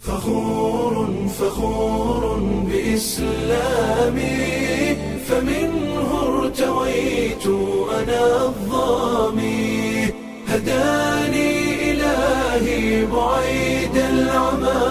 فخور فخور بإسلامي فمنه ارتويت أنا الظامي هداني إلهي بعيد العمى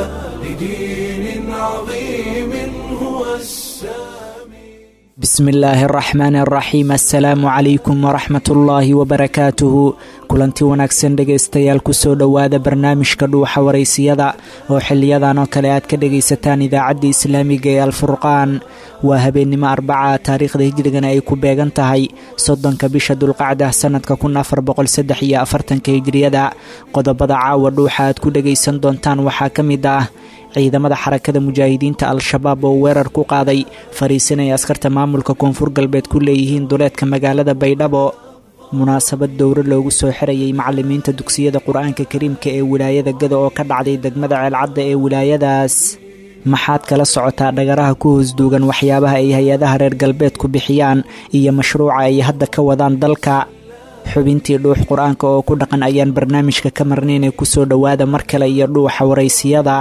لدين عظيم هو السامي bismi illaahi araxmaan araxiim assalaamu calaykum waraxmat ullaahi wabarakaatuhu kulanti wanaagsan dhegaystayaal kusoo dhowaada barnaamijka dhuuxa waraysiyada oo xiliyadan oo kale aad ka dhegaysataan idaacadda islaamiga ee alfurqaan waa habeennimo arbaca taariikhda hijrigana ay ku beegan tahay soddonka bisha dulqacda sannadka kun afar boqol saddex iyo afartanka hijriyada qodobada caawa dhuuxa aad ku dhegaysan doontaan waxaa ka mid ah ciidamada xarakada mujaahidiinta al-shabaab oo weerar ku qaaday fariisinaya askarta maamulka koonfur galbeed ku leeyihiin duleedka magaalada baydhabo munaasabad dowro loogu soo xirayay macalimiinta dugsiyada qur-aanka kariimka ee wilaayada gada oo ka dhacday degmada ceelcadda ee wilaayadaas maxaad kala socotaa dhagaraha ku hoosduugan waxyaabaha ay hay-adaha reer galbeedku bixiyaan iyo mashruuca ay hadda ka wadaan dalka xubintii dhuux qur-aanka oo ku dhaqan ayaan barnaamijka ka marnaynay kusoo dhowaada mar kale iyo dhuuxa waraysiyada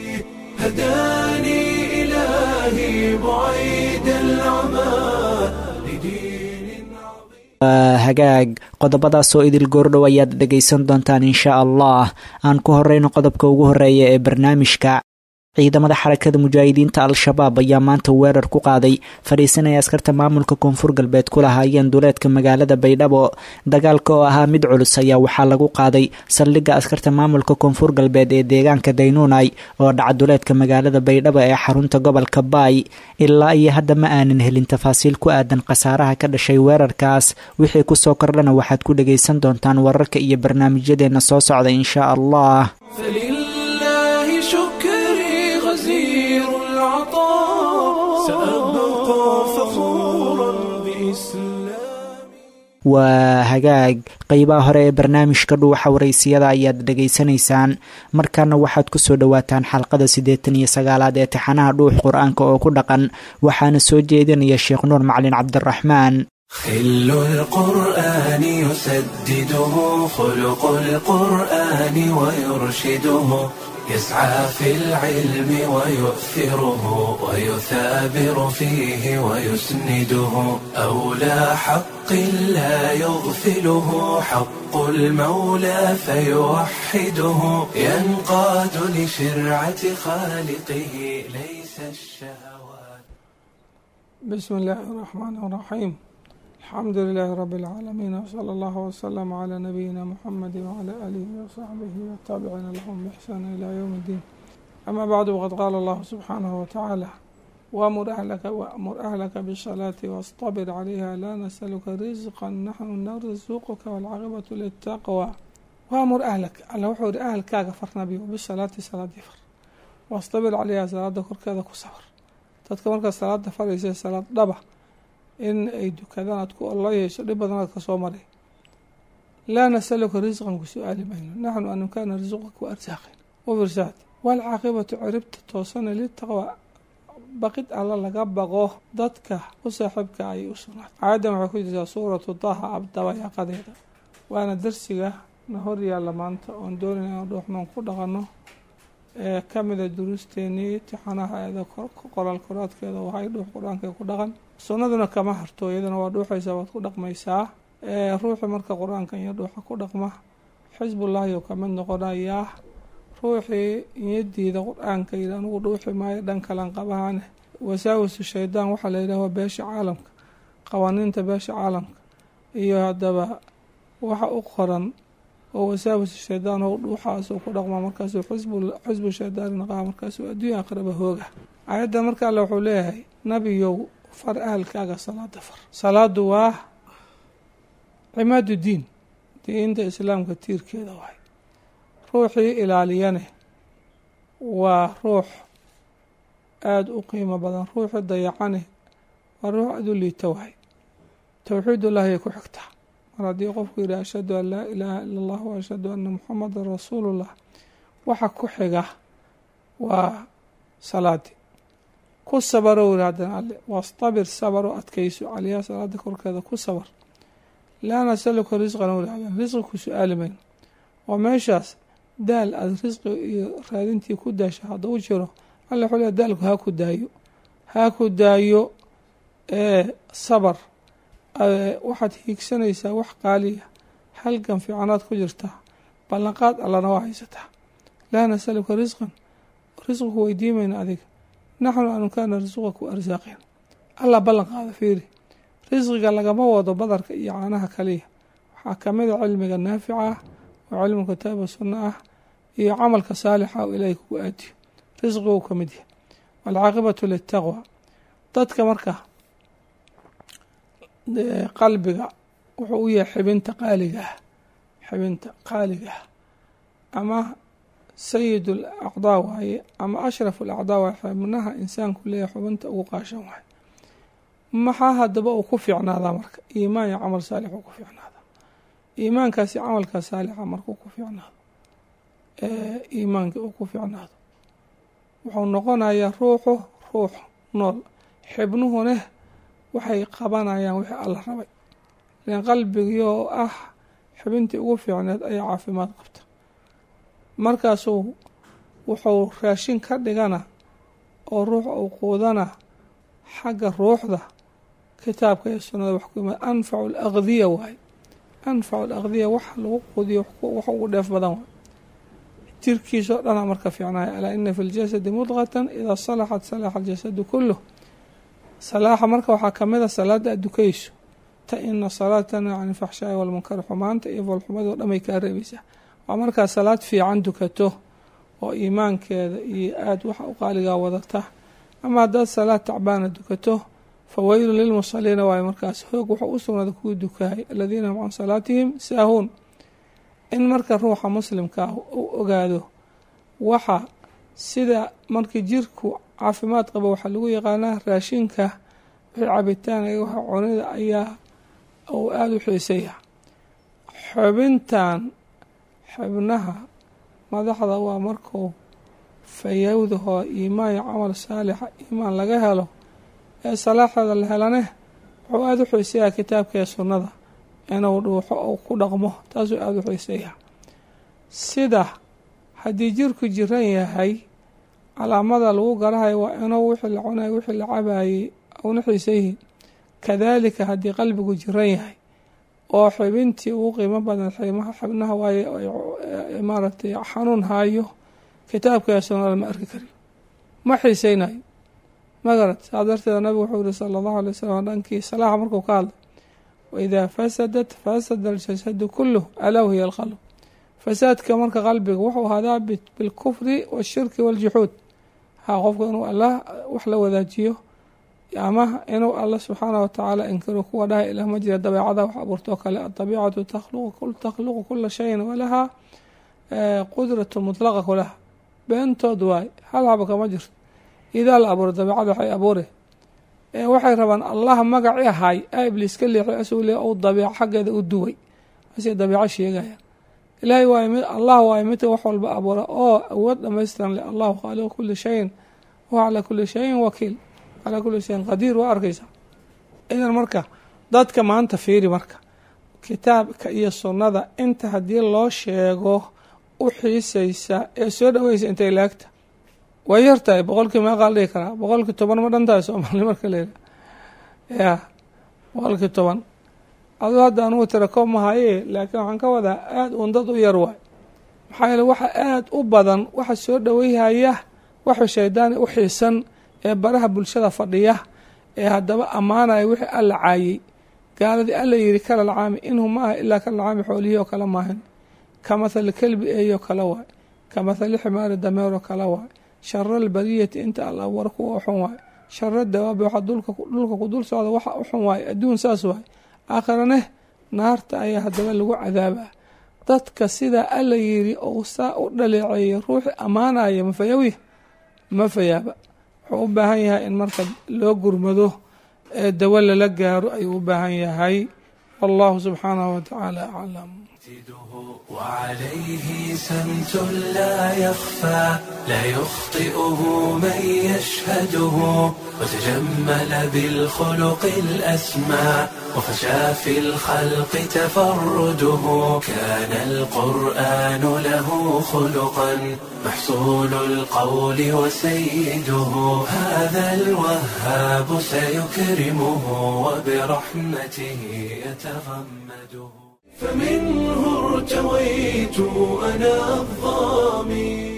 هداني إلهي بعيد العمى لدين عظيم waa hagaag qodobadaasoo idil goordhow ayaad dhegaysan doontaan insha allah aan ku horeyno qodobka ugu horeeya ee barnaamijka ciidamada xarakada mujaahidiinta al-shabaab ayaa maanta weerar ku qaaday fadhiisanaya askarta maamulka koonfur galbeed ku lahaayeen duleedka magaalada baydhabo dagaalka oo ahaa mid culus ayaa waxaa lagu qaaday saldhigga askarta maamulka koonfur galbeed ee deegaanka daynuunay oo dhaca duleedka magaalada baydhabo ee xarunta gobolka baay ilaa iyo hadda ma aanan helin tafaasiil ku aadan khasaaraha ka dhashay weerarkaas wixii kusoo kordhana waxaad ku dhagaysan doontaan wararka iyo barnaamijyadeena soo socda insha allah فلله شكري غزير العطاء سأبقى فخورا بإسلامي waa hagaag qeybaha hore ee barnaamijka dhuuxa waraysiyada ayaad dhegaysanaysaan markaana waxaad kusoo dhowaataan xalqada siddeetan iyo sagaalaad ee taxanaha dhuux qur-aanka oo ku dhaqan waxaana soo jeedinaya sheekh nuur macalin cabdiraxmaan خل القرآن يسدده خلق القرآن ويرشده يسعى في العلم ويؤثره ويثابر فيه ويسنده أولى حق لا يغفله حق المولى فيوحده ينقاد لشرعة خالقه ليس الشهوات بسم الله الرحمن الرحيم الحمد لله رب العالمين وصلى الله وسلم على نبينا محمد وعلى آله وصحبه والتابعين لهم بإحسان إلى يوم الدين أما بعد وقد قال الله سبحانه وتعالى وأمر أهلك وأمر أهلك بالصلاة واصطبر عليها لا نسألك رزقا نحن نرزقك والعاقبة للتقوى وأمر أهلك على وحور أهلك غفرنا به بالصلاة صلاة فر واصطبر عليها صلاة كركذا كسفر dadka markaa salaada faraysa salaad dhaba in ay dukadaan aad ku alla yeesho dhib badan aad kasoo maray laa nasaluka risqan ku su-aali mayno naxnu anunkaa narsuqa ku arsaaqin ufirsaad waalcaaqibatu ciribta toosana litaqwa baqid alla laga baqo dadka u saaxiibka ayay u sugnaatay aayaddan waxay ku jirtaa suuratu daha abdabayaaqadeeda waana darsiga na hor yaalla maanta oon doonayna inaan dhuuxnoon ku dhaqanno ee ka mida duruusteenii tixanaha eeda qoraal koraadkeeda wahay dhuux qur-aanka ku dhaqan sunnaduna kama harto iyaduna waa dhuuxaysaa waad ku dhaqmaysaa ruuxi marka qur-aanka iyo dhuuxa ku dhaqma xisbullaahi oo kamid noqonayaa ruuxii niyadiida qur-aanka yidhi anugu dhuuxi maayo dhan kalan qabahane wasaawisu shaydaan waxaa la yidhaha waa beesha caalamka qawaaniinta beesha caalamka iyo haddaba waxa u qoran oo wasaawis shaydaan oo dhuuxaasuu ku dhaqmaa markaasuu xisbu shaydaani naqaa markaasuu adduunya aqraba hooga aayadda marka alle wuxuu leeyahay nabiyow far ahalkaaga salaada far salaadu waa cimaadu diin diinta islaamka tiirkeeda waay ruuxii ilaaliyane waa ruux aada u qiimo badan ruuxii dayacane waa ruux aada u liita waay towxiidullahi ay ku xigtaa mar haddii qofku yidhi ashhadu an laa ilaaha ila allah wa ashhadu anna muxamadan rasuulullah waxa ku xiga waa salaadii ku sabarow yidhi haddana alle wastabir sabaro adkayso caliyaa salaada korkeeda ku sabar laa nasaluka risqan w yidhahdeen risqi ku su-aali mayno oo meeshaas daal aada risqi iyo raadintii ku daasho hadduu jiro alla wuxuu leeya daalku haa ku daayo haa ku daayo sabar waxaad hiigsanaysaa wax qaaliya halgan fiicanaad ku jirtaa ballanqaad allana waa haysataa laa nasaluka risqan risqiku weydiimayna adiga naxnu anu kaana risqaku arsaaqin allah ballan qaada fiiri risqiga lagama wado badarka iyo caanaha kaliya waxaa kamid a cilmiga naafica ah oo cilmu kitaaba sunna ah iyo camalka saalixa oo ilaahay kugu aadiyo risqiga uu ka mid yahay waalcaaqibatu litaqwa dadka marka qalbiga wuxuu u yahay xibinta qaaliga ah xibinta qaaliga ah ama sayid alacdaa waaye ama ashraf alacdaa waaye xibnaha insaanku leeyahay xubinta ugu qaashan waaye maxaa haddaba uu ku fiicnaadaa marka iimaan iyo camal saalix uu ku fiicnaadaa iimaankaasi camalka saalixa markuu ku fiicnaado iimaanka uu ku fiicnaado wuxuu noqonayaa ruuxu ruux nool xibnuhune waxay qabanayaan wixii alla rabay lan qalbigii oo ah xibintii ugu fiicneed ayaa caafimaad qabta markaasuu wuxuu raashin ka dhigana oo ruux uu quudana xagga ruuxda kitaabka iyo sunnada wax ku yimaad anfacu alaqdiya waaye anfacu alaqdiya waxa lagu quudiyo wax ugu dheef badan waay jirkiisoo dhana marka fiicnaya alaa ina fi ljasadi mudqatan idaa salaxat salaxa aljasadu kuluh salaaxa marka waxaa kamid a salaada adukayso ta ina salaatana can ilfaxshaai walmunkar xumaanta iyo foolxumadoo dhamay kaa reebaysaa waa markaa salaad fiican dukato oo iimaankeeda iyo aada waxa u qaaligaa wadata ama haddaad salaad tacbaana dukato fa weylun lilmusaliina waayo markaas hoog wuxuu u sugnaaday kuwii dukahay aladiina hum can salaatihim saahuun in marka ruuxa muslimka ah uu ogaado waxa sida markii jirku caafimaad qaba waxaa lagu yaqaanaa raashinka wixii cabitaanka waxa cunida ayaa uu aada u xiisaya xubintan xubnaha madaxda waa markuu fayowdahoo iimaan iyo camal saalixa iimaan laga helo ee salaaxeeda la helane wuxuu aada u xiisayaa kitaabka ee sunnada inuu dhuuxo ou ku dhaqmo taasuu aada u xiisayaa sida haddii jirku jiran yahay calaamada lagu garahayo waa inuu wixii la cunayo wixii la cabayey una xiisa yihiin kadaalika haddii qalbigu jiran yahay oo xibintii ugu qiimo badan xibnaha waaye maaragtay xanuun haayo kitaabka sunnada ma arki kariyo ma xiiseynayo magarad saa darteeda nabigu wuxuu yihi sala allahu alay wasalam dhankii salaaxa markuu ka hadlay waidaa fasadat fasada aljasadu kuluh alaa wahiya alqalb fasaadka marka qalbiga wuxuu hadaa bilkufri washirki waljuxuud ha qofka inuu allah wax la wadaajiyo ama inuu allah subxaanah watacaala inkiro kuwa dhaha ilah ma jira dabeecada wax abuurtoo kale adabiicatu takhluqu kula shayin walahaa qudratu mutlaqa kulaha beentood waay hal haba kama jirto idaa la abuuro dabeecada waxay abuure waxay rabaan allah magaci ahay a ibliis ka leexay asuu le ou dabeeco xaggeeda u duway asay dabeeco sheegayaan ilaahay waay mid allah waayo midka wax walba abuura oo awood dhamaystiran le allahu khaaliqu kuli shayin wa calaa kuli shayin wakiil calaa kuli shayin qadiir waa arkaysaa idan marka dadka maanta fiiri marka kitaabka iyo sunnada inta haddii loo sheego u xiisaysa ee soo dhaweysa intay laagta way yartahay boqolkii meeqaa la dhihi karaa boqolkii toban ma dhan tahay soomaali marka leeha ya boqolkii toban aduu hadda anugu tira koob mahaye laakiin waxaan ka wadaa aada uun dad u yar waay maxaa yeele waxa aada u badan waxa soo dhaweyhaya waxu shaydaani u xiisan ee baraha bulshada fadhiya ee haddaba ammaanaya wixii alla caayey gaaladii alla yidhi kala lacaami inhu ma aha ilaa kala lacaami xoolihii oo kale maahan ka mathali kelbi eeyoo kale waay ka mathali ximaari dameeroo kale waay shara albariyati inta alla war kuwa u xun waay shara dawaabi waxa dhulka ku dul socda waxa u xun waay adduun saas waay aakhirane naarta ayaa haddaba lagu cadaabaa dadka sidaa alla yidhi ou saa u dhaleeceeyay ruuxi ammaanaya mafayawi ma fayaaba wuxuu u baahan yahay in marka loo gurmado ee dawo lala gaaro ayuu u baahan yahay wallahu subxaanahu wa tacaala aclam وعليه سمت لا يخفى لا يخطئه من يشهده وتجمل بالخلق الأسمى وفشى في الخلق تفرده كان القرآن له خلقا محصول القول وسيده هذا الوهاب سيكرمه وبرحمته يتغمده فمنه ارتويت أنا الظامي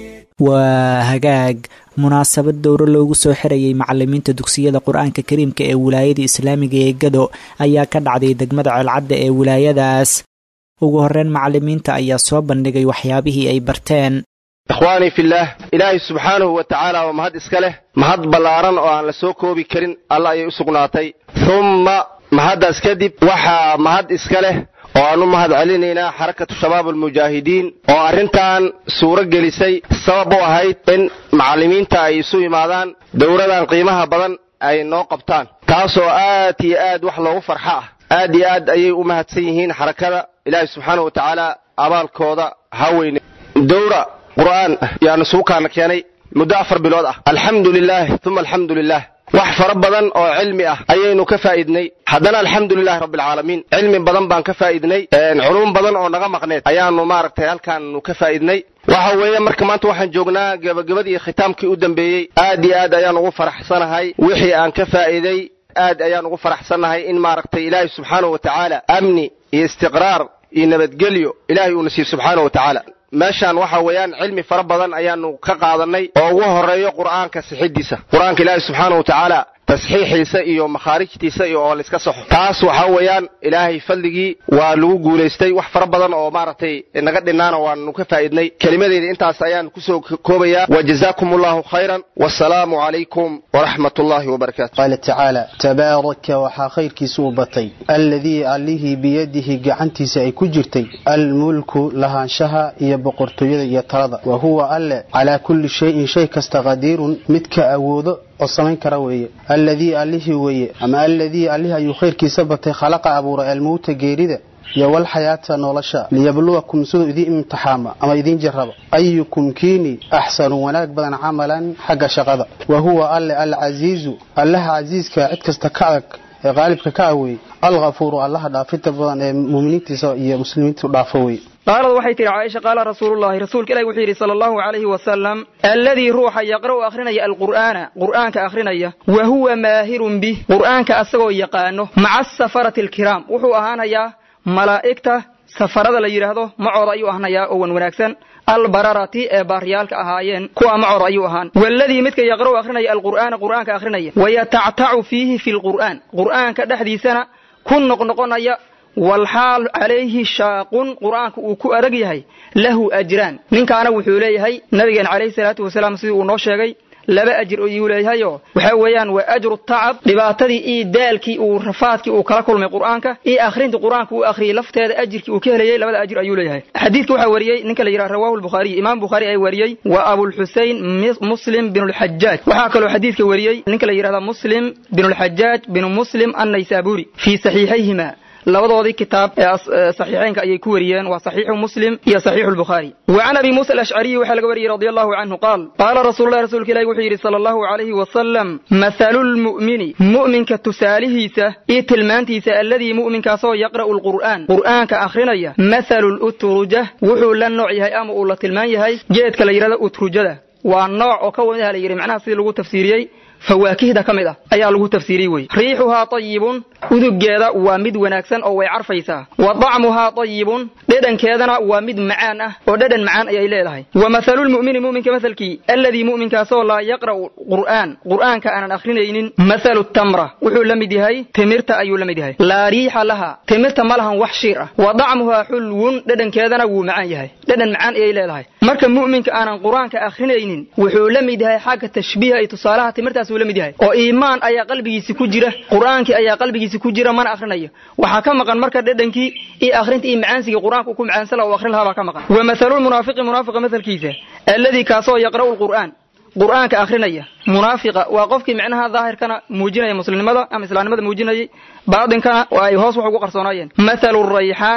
waa hagaag munaasabad dowro loogu soo xirayay macalimiinta dugsiyada qur-aanka kariimka ee wilaayada islaamiga ee gado ayaa ka dhacday degmada ceelcadda ee wilaayadaas ugu horreyn macalimiinta ayaa soo bandhigay waxyaabihii ay barteen ikhwaanii fillaah ilaahay subxaanahu wa tacaala waa mahad iska leh mahad ballaaran oo aan la soo koobi karin alla ayay u sugnaatay humma mahaddaas kadib waxaa mahad iska leh oo aan u mahad celinaynaa xarakatu shabaab almujaahidiin oo arrintan suuro gelisay sabab u ahayd in macallimiinta ay isu yimaadaan dowladan qiimaha badan ay noo qabtaan taasoo aad iyo aad wax loogu farxo ah aad iyo aad ayay u mahadsan yihiin xarakada ilaahay subxaana wa tacaala abaalkooda ha weyne dowra qur'aan yaanu suukaana keenay muddo afar bilood ah alxamdu lilaah uma alxamdu lilah wax fara badan oo cilmi ah ayaynu ka faa'idnay haddana alxamdu lilahi rabbi alcaalamiin cilmi badan baan ka faa'idnay culum badan oo naga maqneed ayaanu maaragtay halkaanu ka faa'idnay waxa weeye marka maanta waxaan joognaa gebagabadii khitaamkii u dambeeyey aad iyo aad ayaan ugu faraxsanahay wixii aan ka faa'iiday aad ayaan ugu faraxsannahay in maaragtay ilaahay subxaanahu wa tacaala amni iyo istiqraar iyo nabadgelyo ilaahay uuna siiyo subxaanahu wa tacaala meeshaan waxa weeyaan cilmi fara badan ayaanu ka qaadanay oo ugu horeeyo qur'aanka sixidiisa qur-aanka ilaahay subxaana wa tacaala tasxiixiisa iyo makhaarijtiisa iyo oo layska saxo taas waxa weeyaan ilaahay fadligii waa lagu guulaystay wax fara badan oo maaragtay naga dhinaana waanu ka faa'idnay kelimadeyda intaas ayaan kusoo koobayaa wa jazaakum allahu khayran wasalaamu calaykum waraxmat ullahi wabarakaatu qaala tacaala tabaaraka waxaa khayrkiisa u batay alladii allihii biyadihi gacantiisa ay ku jirtay almulku lahaanshaha iyo boqortooyada iyo talada wa huwa alle calaa kulli shayin shay kasta qadiirun midka awoodo oo samayn kara weeye alladii allihii weeye ama alladii allihii ayuu khayrkiisa batay khalaqa abuuray almowta geerida iyo walxayaata nolosha liyabluwakum siduu idiin imtixaama ama idiin jarraba ayukum kiini axsanu wanaag badan camalan xagga shaqada wa huwa alle alcasiizu allaha casiiska cid kasta ka adag ee qaalibka ka aweeyey alghafuuru allaha dhaafinta badan ee muuminiintiisa iyo muslimiintu dhaafo weye qaalad waxay tihi caaisha qaala rasuulullahi rasuulka ilahi wuxuu yidhi sala allahu calayhi wasalam alladii ruuxa yaqra'u akhrinaya alqur'aana qur'aanka akhrinaya wa huwa maahirun bih qur'aanka asagoo yaqaano maca asafarati alkiraam wuxuu ahaanayaa malaa'igta safarada la yidhaahdo macooda ayuu ahanayaa oo wan wanaagsan albararati ee baaryaalka ahaayeen kuwa macooda ayuu ahaan waladii midka yaqra'u akhrinaya alqur'aana qur'aanka akhrinaya wayatactacu fiihi fi lqur'aan qur'aanka dhexdiisana ku noqnoqonaya walxaal calayhi shaaqun qur'aanka uu ku adag yahay lahu ajraan ninkaana wuxuu leeyahay nabigeena calayhi salaatu wasalaam sidii uu noo sheegay laba ajir ayuu leeyahayo waxa weeyaan waa ajru tacab dhibaatadii iyo daalkii uu rafaadkii uu kala kulmay qur'aanka iyo akhrinta qur'aanka uu akhriyey lafteeda ajirkii uu ka helayay labada ajir ayuu leeyahay xadiidka waxaa wariyey ninka la yidhaha rawahu lbukhaariy imaam bukhaari ay wariyey waa abulxusein muslim bin lxajaaj waxaa kaloo xadiidka wariyey ninka la yidhahda muslim bin lxajaaj bin muslim annaysaburi fii saxiixayhima labadoodii kitaab ee saxiixeynka ayay ku wariyeen waa saxiixu muslim iyo saxiixu lbukhaari wa can abi muusa alashcariyi waxaa laga wariyey radi allahu canhu qaal qaala rasuululahi rasuulka ilahi wuxuu yidhi sala allahu calayhi wasalam mathalu lmu'mini mu'minka tusaalihiisa iyo tilmaantiisa alladii mu'minkaasoo yaqra'u lqur'aan qur'aanka akhrinaya mathalu lutruja wuxuu la nooc yahay ama uu la tilmaan yahay geedka la yidhahdo utrujada waa nooc oo ka wadaha la yidhi macnaha sidii lagu tafsiiriyey fawaakihda ka mid ah ayaa lagu tafsiiriyey wey riixuhaa tayibun uduggeeda waa mid wanaagsan oo way carfaysaa wa dacmuhaa tayibun dhedhankeedana waa mid macaan ah oo dhedhan macaan ayay leedahay wa mathalulmu'mini mu'minka mathalkii alladii mu'minkaasoo laa yaqra'u qur'aan qur'aanka aanan akhrinaynin mathalu tamra wuxuu la mid yahay timirta ayuu la mid yahay laa riixa laha timirta ma lahan wax shiir ah wa dacmuhaa xulwun dhedhankeedana wuu macaan yahay dhedhan macaan ayay leedahay marka mu'minka aanan qur'aanka akhrinaynin wuxuu la mid yahay xagga tashbiiha iyo tusaalaha timirtaas la mid yahay oo iimaan ayaa qalbigiisi ku jira qur'aankii ayaa qalbigiisi ku jira mana akhrinayo waxaa ka maqan marka dhedhankii iyo akhrinta iyo macaansigii qur'aanka uu ku macaansan laha u akhrin lahaa baa ka maqan wa mathalulmunaafiqi munaafiqa mathalkiisa alladii kaasoo yaqra'u lqur'aan qur'aanka akhrinaya munaafiqa waa qofkii micnaha daahirkana muujinaya muslimnimada ama islaamnimada muujinayay baadinkana oo ay hoos wax ugu qarsoonaayeen mathalu rayxaana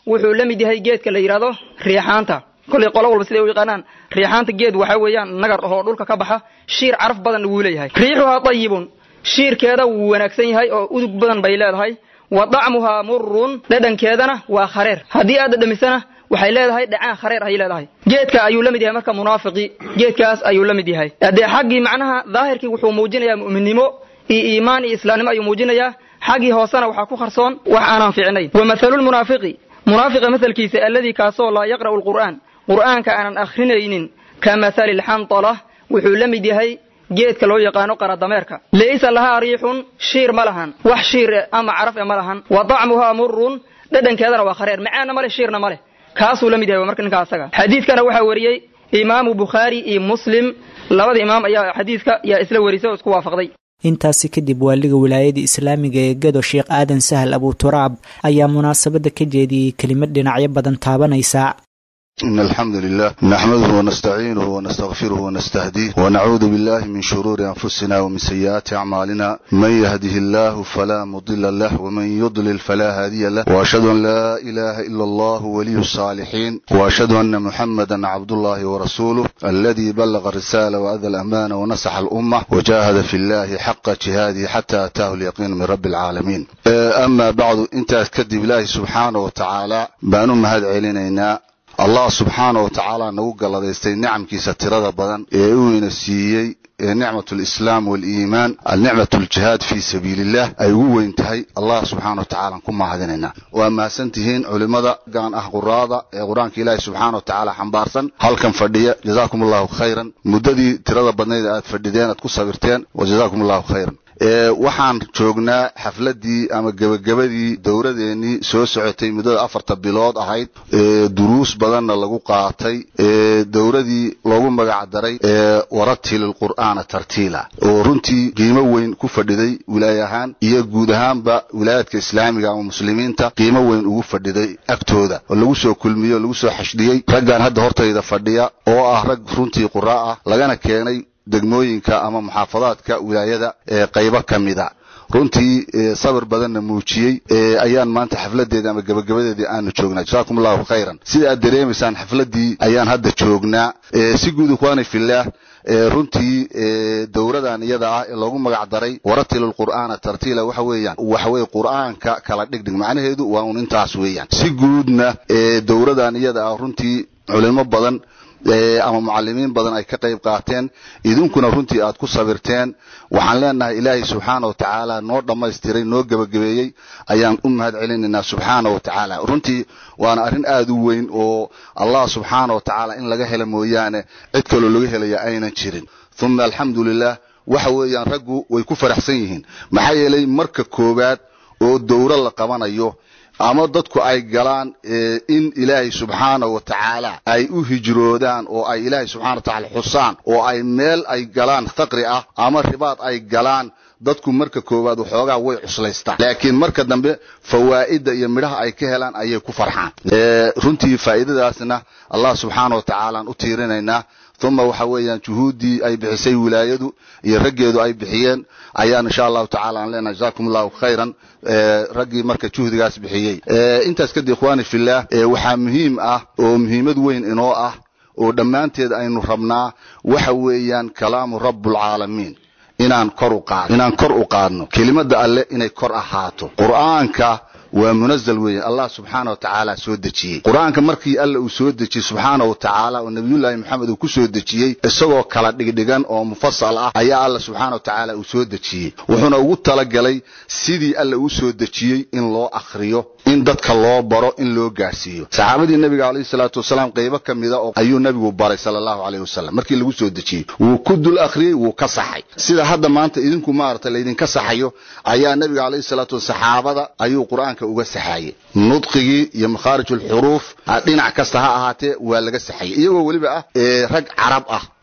wuxuu la mid yahay geedka la yidhahdo riixaanta kollay qolo walba siday u yaqaanaan riixaanta geed waxaa weeyaan nagar ahoo dhulka ka baxa shiir caraf badanna wuu leeyahay riixuhaa dayibun shiirkeeda wuu wanaagsan yahay oo udug badan bay leedahay wa dacmuhaa murun dhadhankeedana waa khareer haddii aad dhadhamisana waxay leedahay dhacaan khareer ayay leedahay geedka ayuu la mid yahay marka munaafiqii geedkaas ayuu la mid yahay haddee xaggii macnaha daahirkii wuxuu muujinayaa mu'minnimo iyo iimaan iyo islaamnimo ayuu muujinayaa xaggii hoosena waxaa ku qarsoon wax aanan fiicnayn wa mathalulmunaafiqi munaafiqa mahalkiisa alladii kaasoo laa yaqra'u alqur'aan qur'aanka aanan akhrinaynin ka mathali lxandala wuxuu la mid yahay geedka loo yaqaano qaradameerka laysa lahaa riixun shiir ma lahan wax shiir ama caraf e ma lahan wa dacmuhaa murun dhadhankeedana waa khareer macaanna ma leh shiirna ma leh kaasuu la mid yahay marka ninkaa asaga xadiidkana waxaa wariyey imaamu bukhaari iyo muslim labada imaam ayaa xadiidka yaa isla warisay oo isku waafaqday intaasi kadib waaliga wilaayada islaamiga ee gado sheekh aadan sahal abuturaab ayaa munaasabadda ka jeediyey kelimad dhinacyo badan taabanaysa إن الحمد لله نحمده ونستعينه ونستغفره ونستهديه ونعوذ بالله من شرور أنفسنا ومن سيئات أعمالنا من يهده الله فلا مضل له ومن يضلل فلا هادي له وأشهد أن لا إله إلا الله ولي الصالحين وأشهد أن محمدا عبد الله ورسوله الذي بلغ الرسالة وأدى الأمانة ونصح الأمة وجاهد في الله حق جهاده حتى أتاه اليقين من رب العالمين أما بعد أنت كذب الله سبحانه وتعالى بأنهم هذا علينا allah subxaana wa tacaala nagu galladaystay nicamkiisa tirada badan ee uu ina siiyey ee nicmat lislaam waliimaan alnicmat ljihaad fii sabiiliillah ay ugu weyn tahay allah subxaana wa tacala ku mahadinaynaa waa mahadsantihiin culimmada gaan ah quraada ee qur-aanka ilaahi subxaana wa tacaala xambaarsan halkan fadhiya jazaakum allahu khayran muddadii tirada badnayd aad fadhideen aad ku sabirteen wa jazaakum allahu khayran waxaan joognaa xafladii ama gebagabadii dowladeennii soo socotay muddada afarta bilood ahayd duruus badanna lagu qaatay dowladii loogu magac daray waratil qur'aana tartiila oo runtii qiimo weyn ku fadhiday wilaay ahaan iyo guud ahaanba wilaayadka islaamiga ama muslimiinta qiimo weyn ugu fadhiday agtooda oo lagu soo kulmiyey oo lagu soo xashdhiyey raggan hadda hortayda fadhiya oo ah rag runtii qura ah lagana keenay degmooyinka ama muxaafadaadka wilaayada ee qaybo ka mida runtii sabir badanna muujiyey ayaan maanta xafladeeda ama gebagabadeedii aanu joognaa jasaakum allahu khayran sida aad dareemaysaan xafladii ayaan hadda joognaa si guud ikhwaani fillaah runtii dowladan iyada ah ee loogu magac daray waratil qur'aana tartiila waxa weeyaan waxa weye qur'aanka kala dhigdhig macnaheedu waa un intaas weeyaan si guudna dowladan iyada ah runtii culimo badan ama mucalimiin badan ay ka qayb qaateen idinkuna runtii aad ku sabirteen waxaan leenahay ilaahay subxaana wa tacaala noo dhammaystiray noo gebagabeeyey ayaan u mahad celinaynaa subxaana wa tacaala runtii waana arrin aad u weyn oo allah subxaana wa tacaala in laga helo mooyaane cid kaloo laga helaya aynan jirin uma alxamdu lilah waxa weeyaan raggu way ku faraxsan yihiin maxaa yeelay marka koowaad oo dowro la qabanayo ama dadku ay galaan in ilaahay subxaana wa tacaala ay u hijroodaan oo ay ilaahay subxana wa tacaala xusaan oo ay meel ay galaan faqri ah ama ribaad ay galaan dadku marka koowaad waxoogaa way cuslaystaan laakiin marka dambe fawaa'idda iyo midhaha ay ka helaan ayay ku farxaan runtii faa'iidadaasna allah subxaana wa tacaalaan u tiirinaynaa uma waxa weeyaan juhuuddii ay bixisay wilaayadu iyo raggeedu ay bixiyeen ayaan insha allahu tacala aan leenahay jazakum allahu khayran raggii marka juhdigaas bixiyey intaas kadib ikhwaani fillah waxaa muhiim ah oo muhiimad weyn inoo ah oo dhammaanteed aynu rabnaa waxa weeyaan kalaamu rabbulcaalamiin inaan kor u qaadno inaan kor u qaadno kelimada alle inay kor ahaato qur'aanka waa munazal weeye allah subxaana wa tacaala soo dejiyey qur-aanka markii alla uu soo dejiyey subxaana wa tacaala oo nabiyullaahi maxamed uu ku soo dejiyey isagoo kala dhigdhigan oo mufasal ah ayaa alla subxaana wa tacaala uu soo dejiyey wuxuuna ugu talagalay sidii alla uu soo dejiyey in loo akhriyo in dadka loo baro in loo gaarsiiyo saxaabadii nabiga calayhi salaatu wasalaam qaybo ka mida oo ayuu nabigu baray sala allahu calayhi wasalam markii lagu soo dejiyey wuu ku dul akhriyey wuu ka saxay sida hadda maanta idinku maaragtay laydinka saxayo ayaa nabiga calayhi salaatu saxaabada ayuu qur-aanka uga saxaayey nudqigii iyo makhaarij alxuruuf dhinac kasta ha ahaatee waa laga saxayey iyagoo weliba ah rag carab ah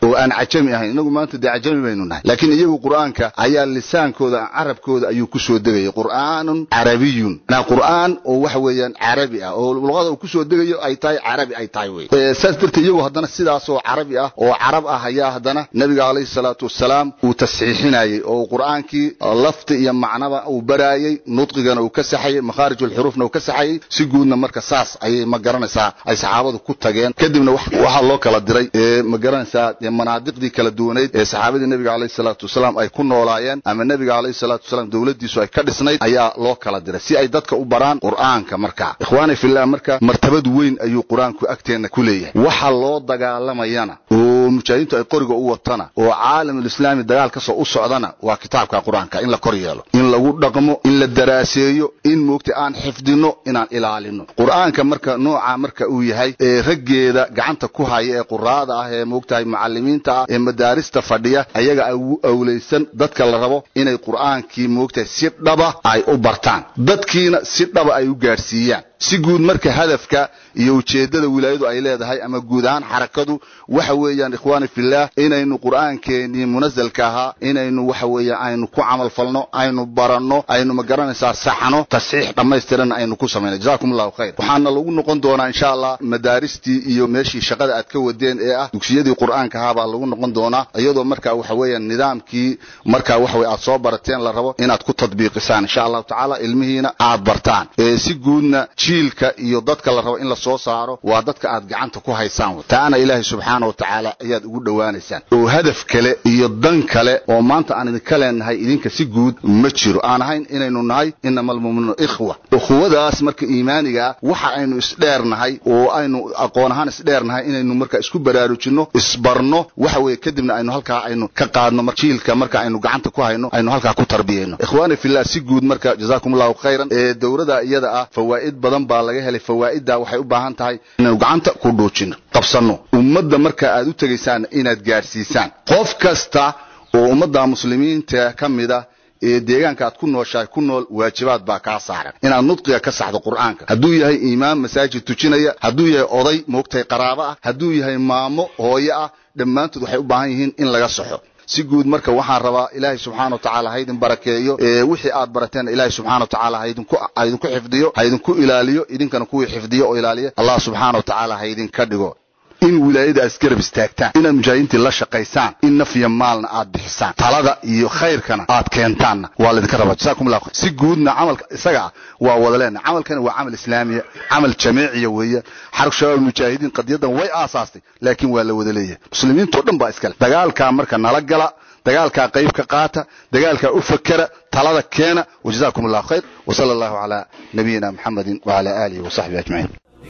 oo aan cajami ahayn inagu maanta dee cajami baynu nahay laakiin iyagu qur'aanka ayaa lisaankooda carabkooda ayuu ku soo degayay qur'aanun carabiyun na qur'aan oo waxa weeyaan carabi ah oo luqada uu kusoo degayo ay tahay carabi ay tahay wey saas darteed iyagu haddana sidaasoo carabi ah oo carab ah ayaa haddana nabiga calayhi salaatu wasalaam uu tasxiixinayey oo qur'aankii lafti iyo macnaba uu baraayey nudqigana uu ka saxayey makhaarij ulxuruufna uu ka saxayey si guudna marka saas ayay ma garanaysaa ay saxaabadu ku tageen kadibna waxaa loo kala diray ma garanaysaa manaadiqdii kala duwaneyd ee saxaabadii nabiga calayhi salaatu wasalaam ay ku noolaayeen ama nabiga calayhi salaatu wasalaam dowladdiisu ay ka dhisnayd ayaa loo kala diray si ay dadka u baraan qur'aanka marka ikhwaani fillah marka martabad weyn ayuu qur-aanku agteenna ku leeyahay waxa loo dagaalamayana oo mujaahidiintu ay qoriga u watana oo caalamulislaami dagaal kasoo u socdana waa kitaabka qur-aanka in la kor yeelo in lagu dhaqmo in la daraaseeyo in moogta aan xifdino inaan ilaalino qur'aanka marka nooca marka uu yahay ee raggeeda gacanta ku haya ee quraada ah ee moogtahay macalimiinta ah ee madaarista fadhiya ayaga ugu awlaysan dadka la rabo inay qur'aankii moogtahay si dhaba ay u bartaan dadkiina si dhaba ay u gaadhsiiyaan si guud marka hadafka iyo ujeeddada wilaayadu ay leedahay ama guud ahaan xarakadu waxa weeyaan ikhwaani fillaah inaynu qur'aankeenii munasalka ahaa inaynu waxa weeyaan aynu ku camal falno aynu baranno aynu ma garanaysaa saxno tasxiix dhammaystiranna aynu ku samayno jazakum allahu khayr waxaana lagu noqon doonaa insha allah madaaristii iyo meeshii shaqada aad ka wadeen ee ah dugsiyadii qur'aanka ahaa baa lagu noqon doonaa iyadoo marka waxa weeyaan nidaamkii marka waxa weye aad soo barateen la rabo inaad ku tadbiiqisaan insha allahu tacaala ilmihiina aad bartaan si guudna jiilka iyo dadka la rabo in la soo saaro waa dadka aad gacanta ku haysaan taana ilaahay subxaana wa tacaala ayaad ugu dhowaanaysaan oo hadaf kale iyo dan kale oo maanta aan idinka leenahay idinka si guud ma jiro aan ahayn inaynu nahay inama almu'minuuna ikhwa ukhuwadaas marka iimaanigaa waxa aynu isdheernahay oo aynu aqoon ahaan isdheernahay inaynu marka isku baraarujinno isbarno waxa weeye kadibna aynu halkaa aynu ka qaadno jiilka marka aynu gacanta ku hayno aynu halkaa ku tarbiyayno ikhwaani fillah si guud marka jazaakum allahu khayran ee dowlada iyada ah fawaa'id badan baa laga helay fawaa'idda waxay u baahan tahay inaynu gacanta ku dhuujino qabsanno ummadda marka aad u tegaysaan inaad gaadhsiisaan qof kasta oo ummadda muslimiinta ka mida ee deegaanka aad ku nooshahay ku nool waajibaad baa kaa saaran inaad nudqiga ka saxdo qur'aanka hadduu yahay imaam masaajid tujinaya hadduu yahay oday moogtay qaraabo ah hadduu yahay maamo hooyo ah dhammaantood waxay u baahan yihiin in laga saxo si guud marka waxaan rabaa ilaahay subxaana wa tacaala ha idin barakeeyo wixii aad barateen ilaahay subxana wa tacaala ha idinku ha idinku xifdiyo ha idinku ilaaliyo idinkana kuwii xifdiyo oo ilaaliya allah subxaana wa tacaala ha idinka dhigo in wilaayada aad isgarab istaagtaan inaad mujaahidiintii la shaqaysaan in naf iyo maalna aad bixisaan talada iyo khayrkana aad keentaanna waa laydinka rabaa jasakum allah si guudna camalka isaga ah waa wada leenahay camalkani waa camal islaamiya camal jamiiciya weeye xarag shabaab mujaahidiin qadiyadan way aasaastay laakiin waa la wada leeyahay muslimiintoo dhan baa iskale dagaalkaa marka nala gala dagaalkaa qayb ka qaata dagaalkaa u fakera talada keena wajazakum allahu khayr wasala allahu calaa nabiyina muxamedin wacala aalihi wasaxbihi ajmaciin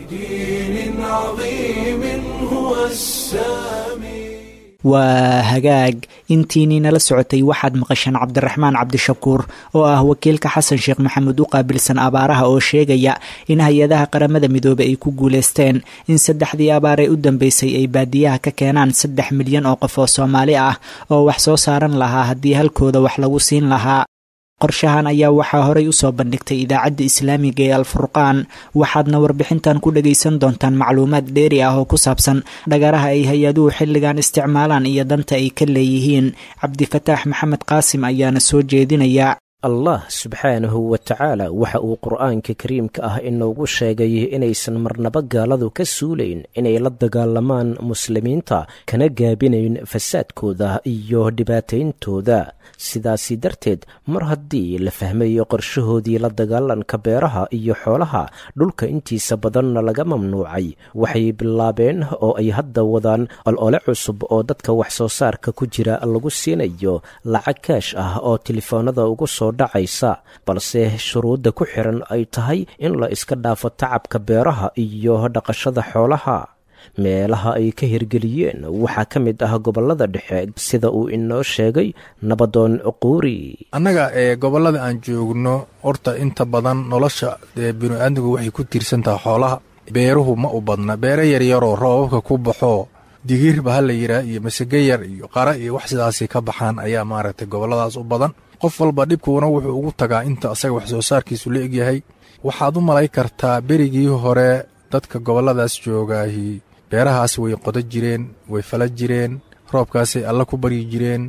لدين عظيم هو السامي waa hagaag intiinii nala socotay waxaad maqasheen cabdiraxmaan cabdishakuur oo ah wakiilka xasan sheekh maxamed u qaabilsan abaaraha oo sheegaya in hay-adaha qaramada midoobey ay ku guuleysteen in saddexdii abaar ee u dambeysay ay baadiyaha ka keenaan saddex milyan oo qof oo soomaali ah oo wax soo saaran lahaa haddii halkooda wax lagu siin lahaa qorshahan ayaa waxaa horey usoo bandhigtay idaacadda islaamiga ee alfurqaan waxaadna warbixintan ku dhagaysan doontaan macluumaad dheeri ah oo ku saabsan dhagaraha ay hay-aduhu xilligan isticmaalaan iyo danta ay ka leeyihiin cabdifataax maxamed qaasim ayaana soo jeedinaya allah subxaanahu wa tacaala waxa uu qur'aanka kariimka ah inoogu sheegay inaysan marnaba gaaladu ka suulayn inay la dagaalamaan muslimiinta kana gaabinayn fasaadkooda iyo dhibaatayntooda sidaasi darteed mar haddii la fahmayo qorshahoodii la dagaalanka beeraha iyo xoolaha dhulka intiisa badanna laga mamnuucay waxay bilaabeen oo ay hadda wadaan olole cusub oo dadka wax soo saarka ku jira lagu siinayo lacag kaash ah oo telefoonada ugu soo dhacaysa balse shuruudda ku xiran ay tahay in la iska dhaafo tacabka beeraha iyo dhaqashada xoolaha meelaha ay ka hirgeliyeen waxaa ka mid ah gobollada dhexe sida uu inoo sheegay nabadoon cuquuri annaga ee gobollada aan joogno horta inta badan nolosha binu-aadmigu waxay ku tiirsan tahay xoolaha beeruhu ma u badna beere yaryaroo roobabka ku baxoo digiirba ha la yidhaah iyo masage yar iyo qara iyo wax sidaasay ka baxaan ayaa maaragtay gobolladaas u badan qof walba dhibkuuna wuxuu ugu tagaa inta asaga wax soo saarkiisu la egyahay waxaad u malay kartaa berigii hore dadka gobolladaas joogaahi beerahaas way qodo jireen way fala jireen roobkaasay alla ku baryi jireen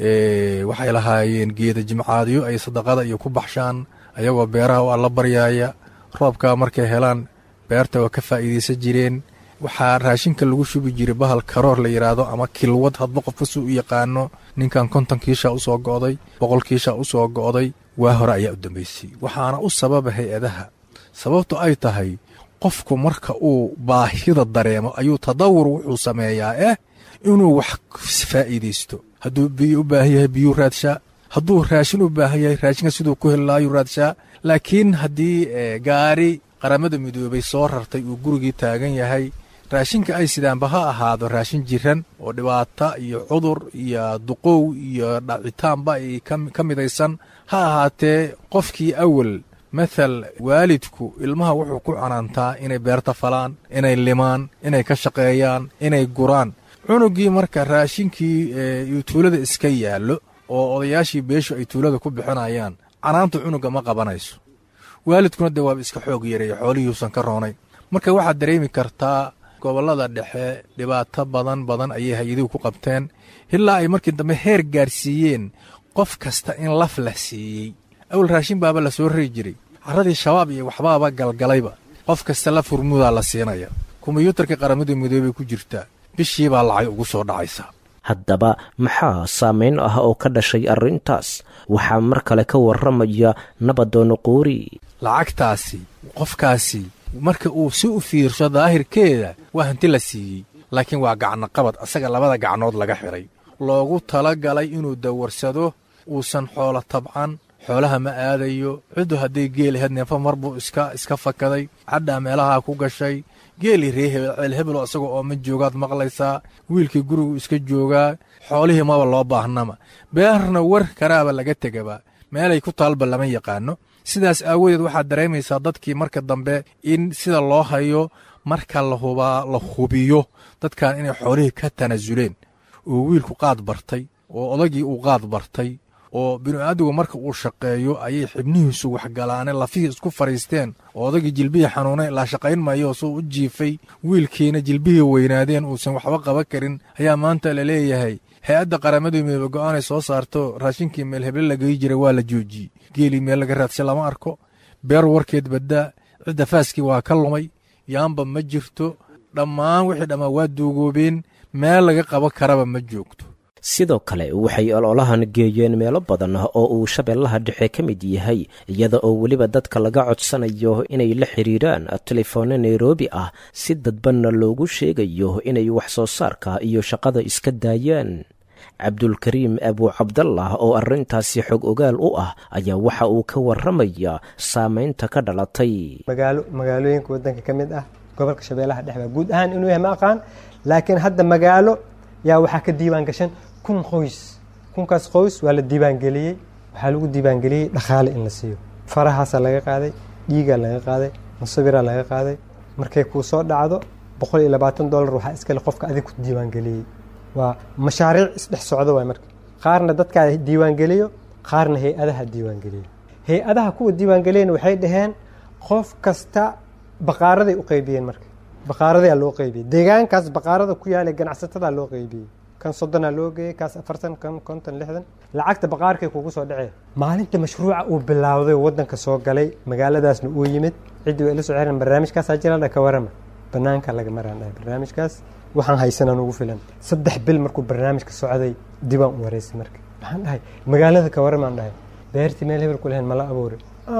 waxay lahaayeen geeda jimcaadyo ay sadaqada iyo ku baxshaan ayagoo beeraha u alla baryaaya roobkaa markay helaan beerta waa ka faa'iidaysan jireen waxaa raashinka lagu shubi jiray bahal karoor la yidhaahdo ama kilwad hadba qofka suu u yaqaano ninkan konton kiishaa u soo go'day boqol kiishaa u soo go'day waa hore ayaa u dambaysay waxaana u sababa hay-adaha sababtu ay tahay qofku marka uu baahida dareemo ayuu tadawur wuxuu sameeyaa eh inuu wax faa'iidaysto hadduu biyo u baahan yahay biyuu raadshaa hadduu raashin u baahan yahay raashinka siduu ku heli lahaayuu raadshaa laakiin haddii gaari qaramada midoobay soo rartay uu gurigii taagan yahay raashinka ay sidaanba ha ahaado raashin jiran oo dhibaata iyo cudur iyo duqow iyo dhacitaanba ay ka midaysan ha ahaatee qofkii awal mathal waalidku ilmaha wuxuu ku canaantaa inay beerta falaan inay limaan inay ka shaqeeyaan inay guraan cunugii marka raashinkii uu tuulada iska yaallo oo odayaashii beeshu ay tuulada ku bixinayaan canaanta cunuga ma qabanayso waalidkuna dee waaba iska xoog yareeya xoolihiiusan ka roonayn marka waxaad dareemi kartaa gobollada dhexe dhibaato badan badan ayay hay-aduhu ku qabteen ilaa ay markii dambe heer gaarsiiyeen qof kasta in laf la siiyey awal raashin baaba la soo rari jiray carradii shabaab iyo waxbaaba galgalayba qof kasta laf hurmudaa la siinaya kombiyuutarka qaramada midoobay ku jirtaa bishii baa lacay ugu soo dhacaysaa haddaba maxaa saamayn ah oo ka dhashay arrintaas waxaa mar kale ka warramaya nabadoon quuri lacagtaasi qofkaasi marka uu si u fiirsho daahirkeeda waa hanti la siiyey laakiin waa gacnoqabad asaga labada gacnood laga xidhay loogu tala galay inuu dawarsado uusan xoolo tabcan xoolaha ma aadayo ciddu hadday geel ahayd neefa mar buu iska iska fakaday cadhaa meelahaa ku gashay geelii ree hebel ceel hebelo isaga oo ma joogaad maqlaysaa wiilkii gurigu iska joogaa xoolihii maba loo baahnama beerna war karaaba laga tegaba meelay ku taalba lama yaqaano sidaas aawadeed waxaad dareemaysaa dadkii marka dambe in sida loo hayo marka lahubaa la hubiyo dadkan inay xoolihii ka tanaasuleen oo wiilku qaad bartay oo odagii uu qaad bartay oo binu-aadigu marka uu shaqeeyo ayay xibnihiisu waxgalaaneen lafihii isku fadhiisteen oo odagii jilbihii xanuunay laa shaqayn maayo suu u jiifay wiilkiina jilbihii weynaadeen uusan waxba qaban karin ayaa maanta la leeyahay hay-adda qaramada midoobe go-aanay soo saarto raashinkii meel heble lagayi jiray waa la joojiyey geelii meel laga raadsha lama arko beer warkeed baddaa cidda faaskii waa ka lumay yaamba ma jirto dhammaan wixii dhammaa waa duugoobeen meel laga qaban karaba ma joogto sidoo kale waxay ololahan geeyeen meelo badan oo uu shabeellaha dhexe ka mid yahay iyada oo weliba dadka laga codsanayo inay la xiriiraan telefoonno nairobi ah si dadbanna loogu sheegayo inay wax soo saarka iyo shaqada iska daayaan cabdulkariim abuu cabdallah oo arrintaasi xog ogaal u ah ayaa waxa uu ka warramaya saamaynta ka dhalatay magaalo magaalooyinka waddanka ka mid ah gobolka shabeellaha dhexe baa guud ahaan inuu yahay ma aqaan laakiin hadda magaalo yaa waxaa ka diiwaan gashan kun qoys kunkaas qoys waa la diiwaangeliyey waxaa lagu diiwaangeliyey dhaqaale in la siiyo farahaasaa laga qaaday dhiigaa laga qaaday musawiraa laga qaaday markay kuu soo dhacdo boqol iyo labaatan dollar waxaa iskale qofka adig ku diiwaangeliyey waa mashaariic isdhex socdo waay marka qaarna dadkaa diiwaangeliyo qaarna hay-adaha diiwaangeliyo hay-adaha kuwa diiwaangeliyana waxay dhaheen qof kasta baqaaraday u qaybiyeen marka baqaaradayaa loo qaybiyey deegaankaas baqaarada ku yaala ganacsatada loo qaybiyey kan soddonaa loo geeyey kaas afartan kan konton lixdan lacagta baqaarkay kugu soo dhacee maalinta mashruuca uu bilaawday waddanka soo galay magaaladaasna uu yimid ciddii way ila soo xeran barnaamijkaasaa jira ka warama banaanka laga maraan dhahay barnaamijkaas waxaan haysanaan ugu filan saddex bil markuu barnaamijka socday dibaan u wareysay marka waxaan dhahay magaalada ka waramaan dhahay beertii meel hebel ku lahayn mala abuuray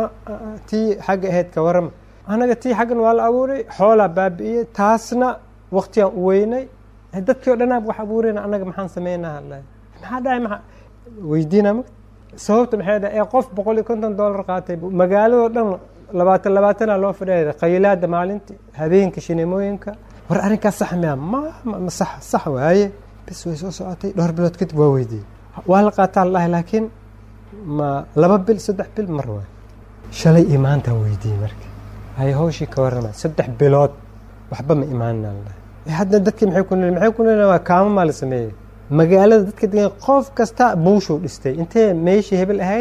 tii xagga ahayd ka warama anaga tii xaggan waa la abuuray xoolaa baabi'iyey taasna waktigaan u weynay dadkii o dhanaab wax abuurayna anaga maxaan sameynaa maxaa dhahay maa weydiina ma sababta maxay dhahay ee qof boqol iyo konton dollar qaatay magaaladoo dhan labaatan labaatanaa loo fadhiya qaylaada maalintii habeenka shineemooyinka war arrinkaas sax miya ma ma sax sax waaye bis way soo socotay dhowr bilood kadib waa weydiiyey waa la qaataa ladahay laakiin ma laba bil saddex bil mar waay shalay iyo maantaan weydiiyey marka hay hawshii ka warrama saddex bilood waxba ma imaanina ladahay hadda dadkii maxay ku maxay ku waa kaamo maa la sameeyey magaalada dadka degan qof kasta buushuu dhistay intee meeshii hebel ahayd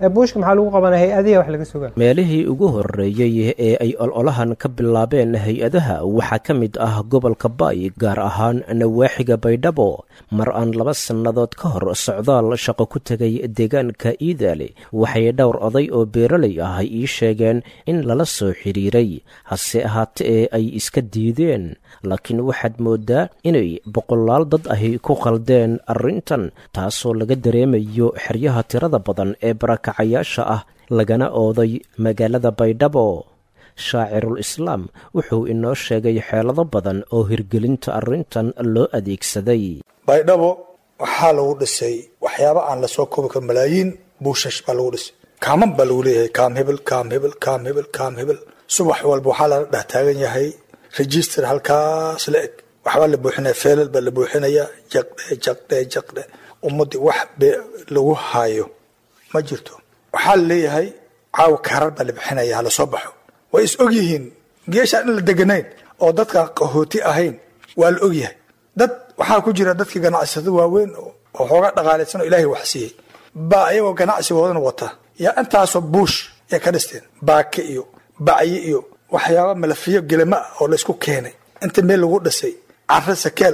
ee buushka maxaa lagu qabanaya hay-adihi wax laga sugaa meelihii ugu horreeyey ee ay ololahan ka bilaabeen hay-adaha waxaa ka mid ah gobolka baay gaar ahaan nawaaxiga baydhabo mar aan laba sannadood ka hor socdaal shaqo ku tegay deegaanka iidaale waxay dhowr oday oo beeralay ah ii sheegeen in lala soo xidhiiray hase ahaate ee ay iska diideen laakiin waxaad mooddaa inay boqolaal dad ahi ku qaldeen arrintan taasoo laga dareemayo xeryaha tirada badan ee barakacayaasha ah lagana ooday magaalada baydhabo shaacirul islaam wuxuu inoo sheegay xeelado badan oo hirgelinta arrintan loo adeegsaday baydhabo waxaa lagu dhisay waxyaaba aan lasoo koobi karin malaayiin buushash baa lagu dhisay kaaman baa lagu leeyahay kaam hebel kaam hebel kaam hebel kaam hebel subax walba waxaa lala dhex taagan yahay register halkaas la eg waxbaa la buuxinaya feelal baa la buuxinaya jaqdhe jaqdhe jaqdhe ummadii wax be lagu haayo ma jirto waxaa la leeyahay caawa kaarar baa la bixinaya hala soo baxo way is og yihiin geeshaan in la deganayn oo dadkaan qahooti ahayn waa la og yahay dad waxaa ku jira dadkii ganacsada waaweyn oo xoogaa dhaqaalaysan oo ilaahay wax siiyey baa ayagoo ganacsigoodana wata yaa intaasoo buush ay ka dhisteen baake iyo bacyi iyo waxyaaba malafiyo gelama ah oo laysku keenay inta meel lagu dhisay caro sakeel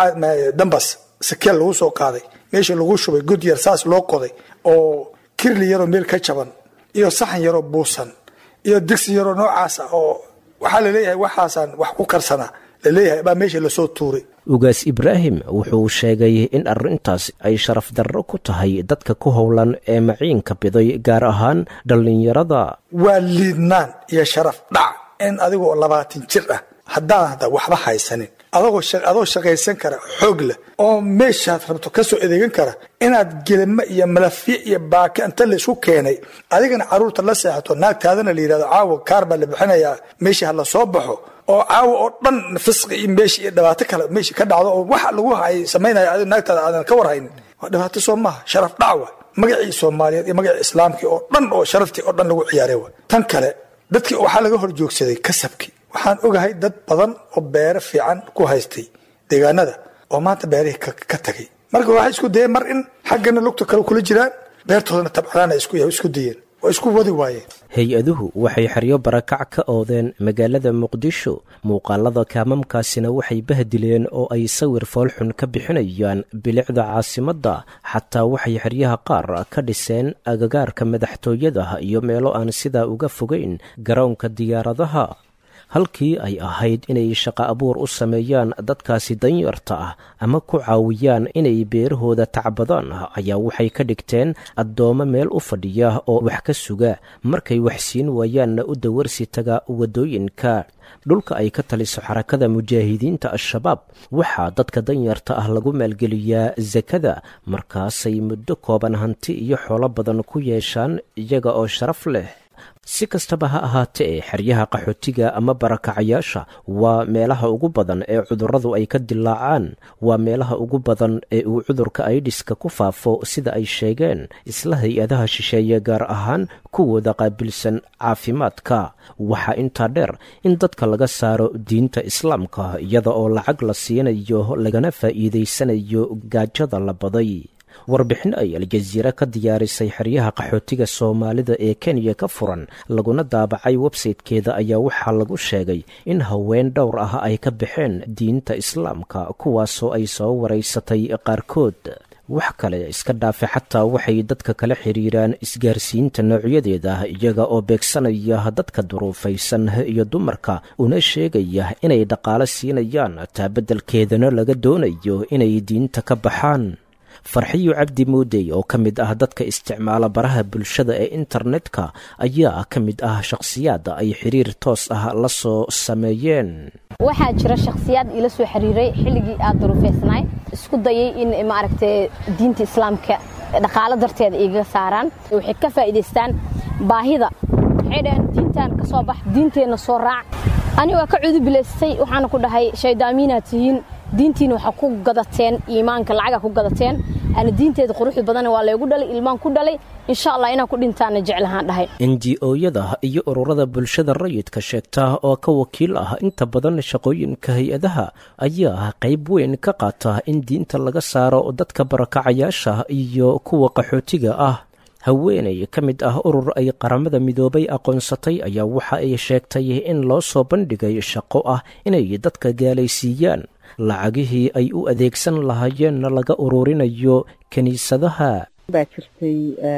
dambas sakeel lagu soo qaaday meesha lagu shubay god yar saas loo qoday oo kirli yaroo meel ka jaban iyo saxan yaroo buusan iyo digsi yaroo noocaas ah oo waxaa laleeyahay waxaasaan wax ku karsanaa laleeyahay baa meesha lasoo tuuray ugaas ibraahim wuxuu sheegay in arrintaas ay sharaf darro ku tahay dadka ku howlan ee maciinka biday gaar ahaan dhallinyarada waa liidnaan iyo sharaf dhac in adigoo labaatan jir ah haddaan hadda waxba haysanin adagoo adoo shaqaysan kara xoog leh oo meeshaad rabto ka soo adeegan kara inaad gelimo iyo malafye iyo baake inta laysku keenay adigana caruurta la seexato naagtaadana la yidhahdo caawa kaar baa la bixinayaa meeshii ha la soo baxo oo caawa oo dhan fisqi iyo meesha iyo dhibaato kale meesha ka dhacdo oo waxa lagu hay samaynaya adigo naagtaada aadan ka warhaynin waa dhibaato soo maaha sharaf dhac wa magacii soomaaliyeed iyo magacii islaamkii oo dhan oo sharaftii oo dhan lagu ciyaaray wa tan kale dadkii waxaa laga hor joogsaday kasabkii waxaan ogahay dad badan oo beero fiican ku haystay deegaanada oo maanta beerihii ka tagay marka waxay isku dayeen mar in xaggana lugta kale kula jiraan beertoodana tabcadaana isku dayeen oo isku wadi waayeen hay-aduhu waxay xeryo barakac ka oodeen magaalada muqdisho muuqaalada kaamamkaasina waxay bahdileen oo ay sawir foolxun ka bixinayaan bilicda caasimadda xataa waxay xeryaha qaar ka dhiseen agagaarka madaxtooyada iyo meelo aan sidaa uga fogayn garoonka diyaaradaha halkii ay ahayd inay shaqo abuur u sameeyaan dadkaasi danyarta ah ama ku caawiyaan inay beerahooda tacbadaan ayaa waxay ka dhigteen addoommo meel u fadhiya oo wax ka suga markay wax siin waayaanna u dawarsi taga waddooyinka dhulka ay ka taliso xarakada mujaahidiinta al-shabaab waxaa dadka danyarta ah lagu maalgeliyaa sakada markaasay muddo kooban hanti iyo xoolo badan ku yeeshaan iyaga oo sharaf leh si kastaba ha ahaatee xeryaha qaxootiga ama barakacayaasha waa meelaha ugu badan ee cudurradu ay ka dilaacaan waa meelaha ugu badan ee uu cudurka aidhiska ku faafo sida ay sheegeen isla hay-adaha shisheeye gaar ahaan kuwooda qaabilsan caafimaadka waxaa intaa dheer in dadka laga saaro diinta islaamka iyada oo lacag la siinayo lagana faa'iidaysanayo gaajada la baday warbixin ay aljaziira ka diyaarisay xeryaha qaxootiga soomaalida ee kenya ka furan laguna daabacay websaytekeeda ayaa waxaa lagu sheegay in haween dhowr ah ay ka baxeen diinta islaamka kuwaasoo ay soo waraysatay qaarkood wax kale iska dhaafe xataa waxay dadka kala xiriiraan isgaarsiinta noocyadeeda iyaga oo beegsanaya dadka duruufaysan iyo dumarka una sheegaya inay dhaqaalo siinayaan taabeddelkeedana laga doonayo inay diinta ka baxaan farxiyo cabdi muudey oo ka mid ah dadka isticmaala baraha bulshada ee internetka ayaa ka mid ah shakhsiyaadda ay xiriir toos ah la soo sameeyeen waxaa jira shakhsiyaad ila soo xiriiray xilligii aad duruufeysnaay isku dayay in maaragtay diinta islaamka dhaqaalo darteeda igaga saaraan waxay ka faa'iidaystaan baahida waxay dhaheen diintan ka soo bax diinteenna soo raac ani waa ka cudubilaystay waxaana ku dhahay shaydaamiinaad tihiin diintiina waxaa ku gadateen iimaanka lacaga ku gadateen ana diinteeda quruxda badan waa laygu dhalay ilmaan ku dhalay insha allah inaan ku dhintaana jeclahaan dhahay enji-ooyada iyo ururada bulshada rayidka sheegta oo ka wakiil ah inta badan shaqooyinka hay-adaha ayaa qayb weyn ka qaata in diinta laga saaro dadka barakacayaasha iyo kuwa qaxootiga ah haweenay ka mid ah urur ay qaramada midoobay aqoonsatay ayaa waxa ay sheegtay in loo soo bandhigay shaqo ah inay dadka gaalaysiiyaan lacagihii ay u adeegsan lahaayeenna laga ururinayo kiniisadaha baa jirtay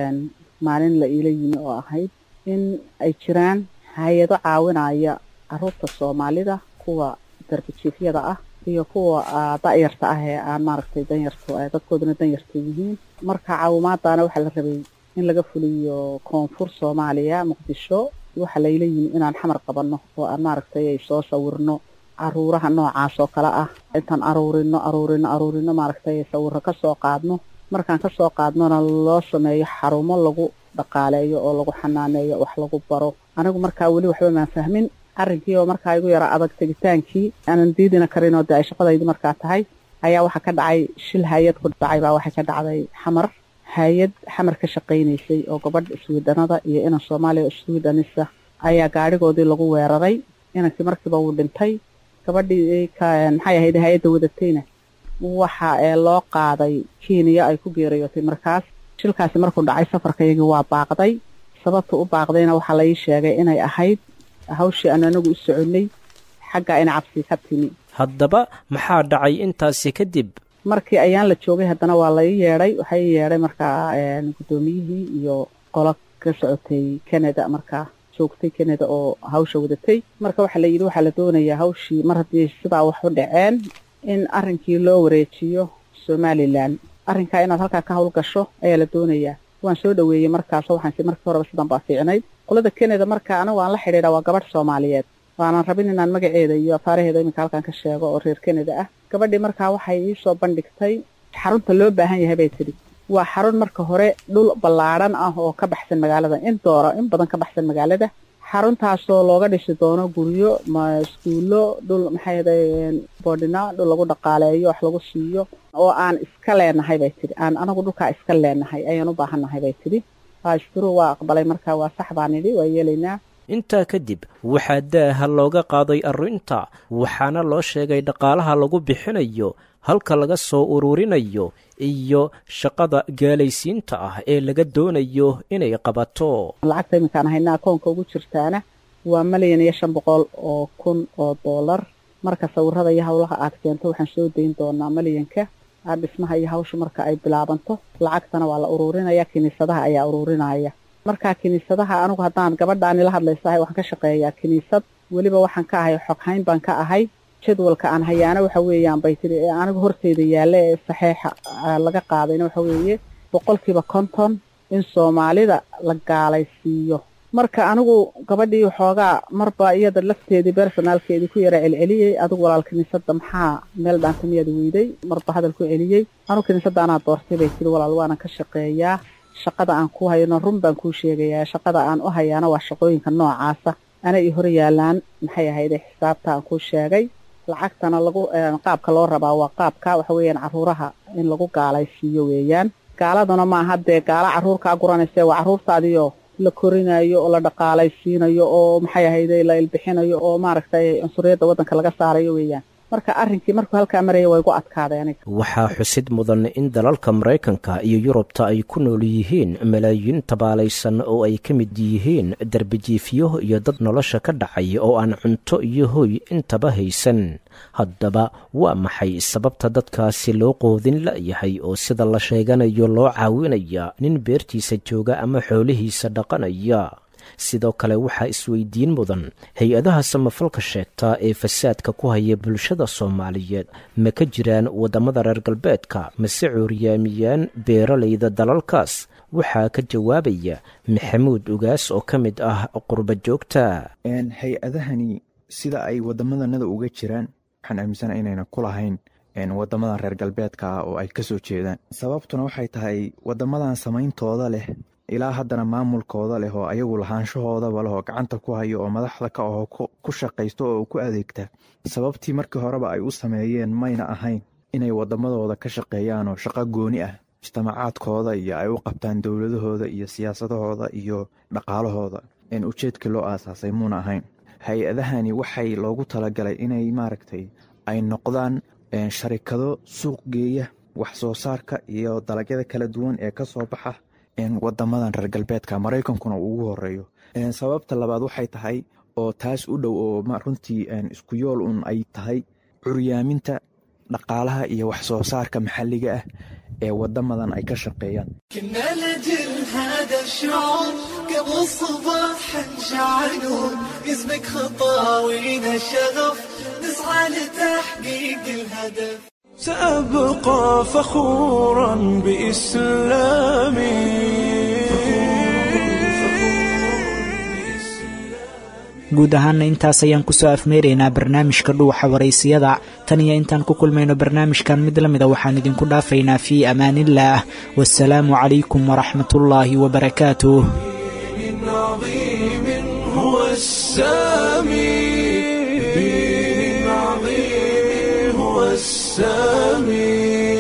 maalin la iila yimi oo ahayd in ay jiraan hay-ado caawinaya caruurta soomaalida kuwa darbijiifyada ah iyo kuwa da'yarta ah ee aan maaragtay danyartu dadkooduna danyarta yihiin marka caawimaadaana waxaa la rabay in laga fuliyo koonfur soomaaliya muqdisho waxaa layla yimi inaan xamar qabanno oo aan maaragtay ay soo sawirno caruuraha noocaas oo kale ah intaan aruurino aruurino aruurino maaragtay sawiro kasoo qaadno markaan kasoo qaadnona loo sameeyo xarumo lagu dhaqaaleeyo oo lagu xanaaneeyo wax lagu baro anigu markaa weli waxba maan fahmin arrinkii oo markaa igu yara adag tegitaankii aanan diidina karin oo dee ay shaqadaydi markaa tahay ayaa waxaa ka dhacay shil hay-ad ku dhacay baa waxay ka dhacday xamar hay-ad xamar ka shaqaynaysay oo gabadh iswiidhanada iyo inan soomaaliya iswiidhanisa ayaa gaadhigoodii lagu weeraray inankii markiiba wuu dhintay gabadhii maxay ahayd hay-adda wadatayna waxa ee loo qaaday kenya ay ku geeriyootay markaas shilkaasi markuu dhacay safarkayagii waa baaqday sababta u baaqdayna waxaa la ii sheegay inay ahayd hawshii aan anagu u soconnay xagga ina cabsi ka timi haddaba maxaa dhacay intaasi kadib markii ayaan la joogay haddana waa lai yeedhay waxaa ii yeedhay markaa guddoomiyihii iyo qolo ka socotay canada markaa joogtay canada oo hawsha wadatay marka waxaa la yidhi waxaa la doonayaa hawshii mar haddii sidaa wax u dhaceen in arrinkii loo wareejiyo somalilan arrinkaa inaad halkaa ka hawl gasho ayaa la doonayaa waan soo dhaweeyey markaasoo waxaan si markii horeba sidan baa fiicnayd qolada canada marka anigu aan la xidhiidha waa gabadh soomaaliyeed waanan rabin inaan magaceeda iyo afaaraheeda iminka halkan ka sheego oo reer canada ah gabadhii markaa waxay iisoo bandhigtay xarunta loo baahan yahay bay tidhi waa xarun marka hore dhul ballaadhan ah oo ka baxsan magaalada in doora in badan ka baxsan magaalada xaruntaasoo looga dhisi doono guryo iskuullo dhul maxay ahaday boodhina dhul lagu dhaqaaleeyo wax lagu siiyo oo aan iska leenahay bay tidhi aan anagu dhulkaa iska leenahay ayaan u baahannahay bay tidhi ashkuru waa aqbalay markaa waa sax baan idhi waa yeelaynaa intaa kadib waxaa daaha looga qaaday arrinta waxaana loo sheegay dhaqaalaha lagu bixinayo halka laga soo ururinayo iyo shaqada gaalaysiinta ah ee laga doonayo inay qabato lacagta iminkaan haynaa akoonka ugu jirtaana waa malyan iyo shan boqol oo kun oo doolar marka sawirada iyo howlaha aad keento waxaan soo dayn doonaa malyanka dhismaha iyo hawsha marka ay bilaabanto lacagtana waa la ururinaya kiniisadaha ayaa ururinaya markaa kiniisadaha anigu haddaan gabadhaani la hadlaysahay waxaan ka shaqeeyaa kiniisad weliba waxaan ka ahay xoghayn baan ka ahay jadwalka aan hayaana waxa weeyaan bay tidhi ee anigu horteyda yaalla ee saxeixa laga qaadayna waxa weeye boqolkiiba konton in soomaalida la gaalaysiiyo marka anigu gabadhii waxoogaa marba iyada lafteedii bersonaalkeedii ku yara celceliyey adigu walaal kiniisadda maxaa meel dhaanta miyaad weyday marba hadal ku celiyey anigu kiniisadda anaa doortay bay tidhi walaal waanan ka shaqeeyaa shaqada aan ku hayno run baan kuu sheegayaa shaqada aan u hayaana waa shaqooyinka noocaasa ana i hor yaalaan maxay ahayde xisaabta aan kuu sheegay lacagtana lagu qaabka loo rabaa waa qaabka waxa weeyaan caruuraha in lagu gaalaysiiyo weeyaan gaaladuna maaha dee gaala carruurkaa guranayse waa carruurtaadiyo la korinayo oo la dhaqaalaysiinayo oo maxay ahayde la ilbixinayo oo maaragtay cunsuriyadda waddanka laga saarayo weeyaan marka arrinkii markuu halkaa maraya waa igu adkaaday aniga waxaa xusid mudan in dalalka maraykanka iyo yurubta ay ku nool yihiin malaayiin tabaalaysan oo ay ka mid yihiin darbijiifyo iyo dad nolosha ka dhacay oo aan cunto iyo hoy intaba haysan haddaba waa maxay sababta dadkaasi loo qoodin la'yahay oo sida la sheeganayo loo caawinaya nin beertiisa jooga ama xoolihiisa dhaqanaya sidoo kale waxaa isweydiin mudan hay-adaha samafalka sheegta ee fasaadka ku haya bulshada soomaaliyeed ma ka jiraan waddamada reer galbeedka mase cuuryaamiyaan beeralayda dalalkaas waxaa ka jawaabaya maxamuud ugaas oo ka mid ah qurba joogta hay-adahani sida ay wadamadanada uga jiraan waxaan aaminsana inayna ku lahayn wadamadan reer galbeedka ah oo ay kasoo jeedaan sababtuna waxay tahay wadamadan samayntooda leh ilaa haddana maamulkooda leh oo ayagu lahaanshahoodaba leh oo gacanta ku hayo oo madaxda ka aho ku shaqaysto oo ku adeegta sababtii markii horeba ay u sameeyeen mayna ahayn inay wadamadooda ka shaqeeyaan oo shaqo gooni ah mujtamacaadkooda iyo ay u qabtaan dowladahooda iyo siyaasadahooda iyo dhaqaalahooda ujeedkii loo aasaasay muuna ahayn hay-adahani waxay loogu talagalay inay maaragtay ay noqdaan sharikado suuq geeya wax soo saarka iyo dalagyada kala duwan ee kasoo baxa wadamadan reer galbeedka maraykankuna uu ugu horeeyo sababta labaad waxay tahay oo taas u dhow oo runtii isku yool un ay tahay curyaaminta dhaqaalaha iyo wax soo saarka maxalliga ah ee wadamadan ay ka shaqeeyaan كنا لجل هذا الشعور قبل الصباح نشعلون اسمك خطاوينا الشغف نسعى لتحقيق الهدف سأبقى فخورا بإسلامي guud ahaana intaas ayaan kusoo afmeeraynaa barnaamijka dhuuxa waraysiyada tan iyo intaan ku kulmayno barnaamijkan mid la mida waxaan idinku dhaafaynaa fii amaaniillaah wasalaamu calaykum waraxmatullaahi wabarakaatuh عظيم هو السامي عظيم هو السامي